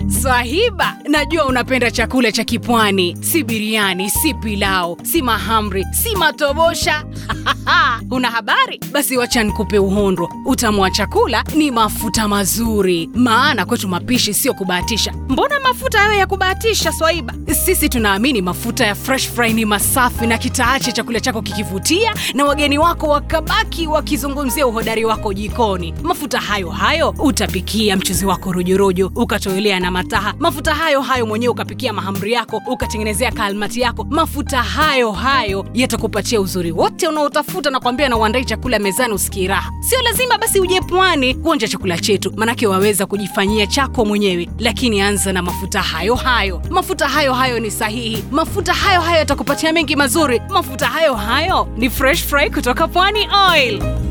Swahiba, najua unapenda chakula cha kipwani, si biriani, si pilau, si mahamri, si matobosha. Una habari? Basi wacha nikupe uhondo. Utamu wa chakula ni mafuta mazuri, maana kwetu mapishi sio kubahatisha. Mbona mafuta hayo ya kubahatisha, Swaiba? Sisi tunaamini mafuta ya fresh fry ni masafi na kitaache chakula chako kikivutia na wageni wako wakabaki wakizungumzia uhodari wako jikoni. Mafuta hayo hayo utapikia mchuzi wako rojorojo, ukatoelea na mataha. Mafuta hayo hayo mwenyewe ukapikia mahamri yako, ukatengenezea kalmati yako. Mafuta hayo hayo yatakupatia uzuri wote unaotafuta na kuambia na uandai chakula mezani usikie raha. Sio lazima basi uje pwani kuonja chakula chetu, manake waweza kujifanyia chako mwenyewe, lakini anza na mafuta hayo hayo. Mafuta hayo hayo ni sahihi, mafuta hayo hayo yatakupatia mengi mazuri. Mafuta hayo hayo ni fresh fry kutoka Pwani Oil.